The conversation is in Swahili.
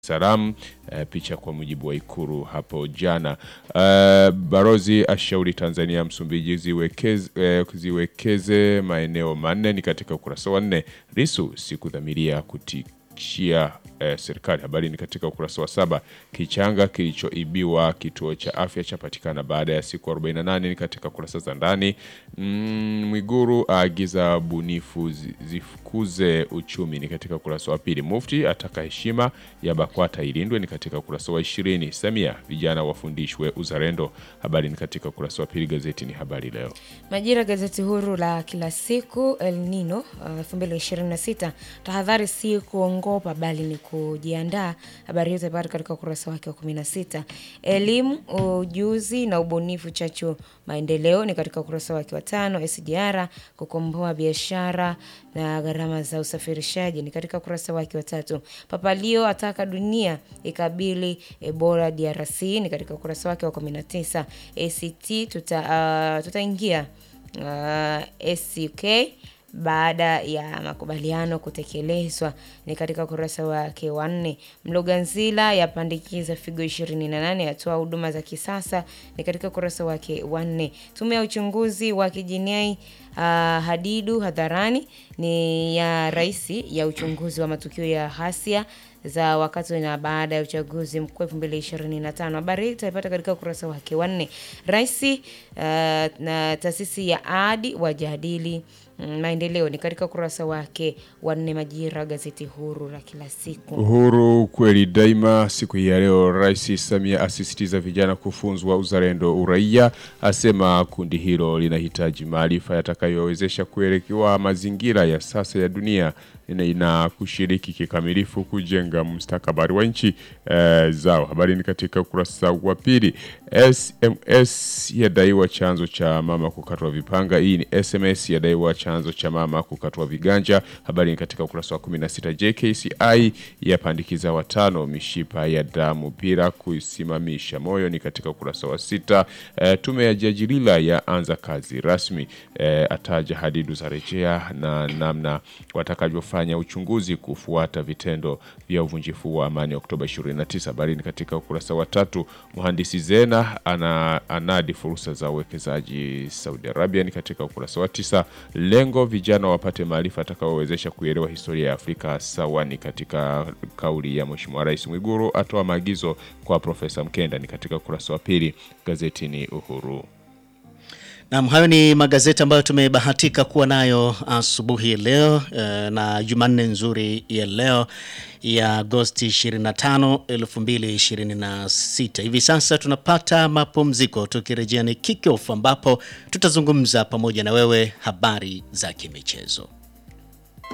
Salaam. Uh, picha kwa mujibu wa Ikuru hapo jana. Uh, Barozi ashauri Tanzania Msumbiji ziwekeze, uh, ziwekeze maeneo manne ni katika ukurasa wa nne. Lisu sikudhamiria kutishia uh, serikali. Habari ni katika ukurasa wa saba. Kichanga kilichoibiwa kituo cha afya chapatikana baada ya siku 48 ni katika kurasa za ndani. Mm, Mwiguru aagiza bunifu zifukuze uchumi ni katika ukurasa wa pili. Mufti ataka heshima ya BAKWATA ilindwe ni katika ukurasa wa ishirini. Samia vijana wafundishwe uzalendo. Habari ni katika ukurasa wa pili. Gazeti ni Habari Leo. Majira, gazeti huru la kila siku. El Nino uh, 2026 tahadhari si kuongopa bali ni kujiandaa. Habari hiyo utaipata katika ukurasa wake wa 16. Elimu, ujuzi na ubunifu chachu maendeleo ni katika ukurasa wake wa tano. SGR kukomboa biashara na gharama za usafirishaji ni katika ukurasa wake wa tatu. Papalio ataka dunia ikabili Ebola DRC ni katika ukurasa wake wa 19. ACT tuta, uh, tutaingia uh, SUK baada ya makubaliano kutekelezwa ni katika ukurasa wake wa nne. Mloganzila yapandikiza figo 28 yatoa huduma za kisasa ni katika ukurasa wake wa nne. Tume ya uchunguzi wa kijinai uh, hadidu hadharani ni ya rais ya uchunguzi wa matukio ya hasia za wakati na baada ya uchaguzi mkuu 2025. Habari hii tutaipata katika ukurasa wake wa nne. Rais uh, na taasisi ya adi wajadili maendeleo ni katika ukurasa wake wa nne. Majira, gazeti huru la kila siku. Uhuru kweli daima. Siku hii ya leo, Rais Samia asisitiza vijana kufunzwa uzalendo, uraia. Asema kundi hilo linahitaji maarifa yatakayowezesha kuelekewa mazingira ya sasa ya dunia na kushiriki kikamilifu kujenga mustakabali wa nchi e, zao. Habari ni katika ukurasa wa pili. SMS yadaiwa chanzo cha mama kukatwa vipanga. Hii ni SMS yadaiwa chanzo cha mama kukatwa viganja. Habari ni katika ukurasa wa 16. JKCI yapandikiza watano mishipa ya damu bila kuisimamisha moyo, ni katika ukurasa wa sita. E, tume ya Jaji Lila yaanza kazi rasmi. E, ataja hadidu za rejea na namna watakavyofanya uchunguzi kufuata vitendo vya uvunjifu wa amani Oktoba 29. Habari ni katika ukurasa wa tatu. Mhandisi Zena ana anadi fursa za uwekezaji Saudi Arabia ni katika ukurasa wa tisa. Lengo vijana wapate maarifa atakayowezesha kuelewa historia ya Afrika sawa ni katika kauli ya Mheshimiwa Rais Mwiguru atoa maagizo kwa Profesa Mkenda ni katika ukurasa wa pili. Gazeti ni Uhuru. Naam, hayo ni magazeti ambayo tumebahatika kuwa nayo asubuhi leo na Jumanne nzuri ya leo ya Agosti 25, 2026. Hivi sasa tunapata mapumziko, tukirejea ni kick off ambapo tutazungumza pamoja na wewe habari za kimichezo.